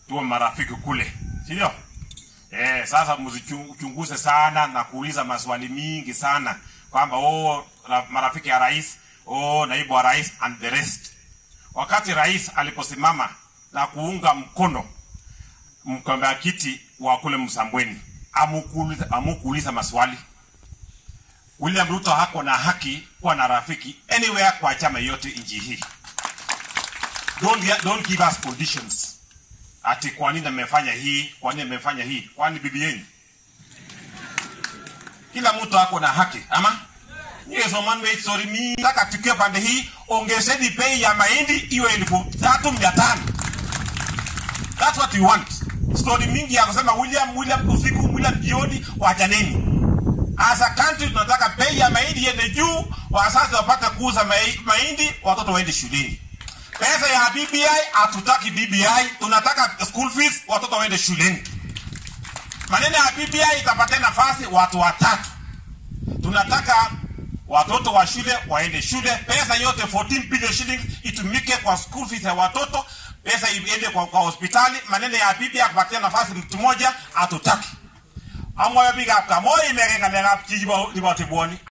tuwe marafiki kule, si ndio? Eh, sasa msichunguze sana na kuuliza maswali mingi sana kwamba oh, ra- marafiki ya rais, oh, naibu wa rais and the rest. Wakati rais aliposimama na kuunga mkono mgombea kiti wa kule Msambweni, amukuuliza amukuuliza maswali. William Ruto hako na haki kuwa na rafiki anywhere kwa chama yote nchi hii. Don't, don't give us conditions ati kwa nini amefanya hii, kwa nini amefanya hii, kwani bibi yenu? Kila mtu ako na haki ama Yes, man wait, sorry mi nataka tukiwe pande hii, ongezeni bei ya mahindi iwe elfu tatu mia tano. That's what we want. Story mingi ya kusema William William usiku William jioni, wachaneni. As a country tunataka bei ya mahindi iende juu, wazazi wapate kuuza mahi- mahindi, watoto waende shuleni. Pesa ya BBI hatutaki BBI, tunataka school fees, watoto waende shuleni. Maneno ya BBI itapatia nafasi watu watatu. Tunataka watoto wa shule waende shule, pesa yote 14 billion shillings itumike kwa school fees ya watoto, pesa iende kwa, kwa hospitali. Maneno ya BBI kupatia nafasi mtu mmoja hatutaki. Amwa biga kamoy merenga menga chijibo liboti boni.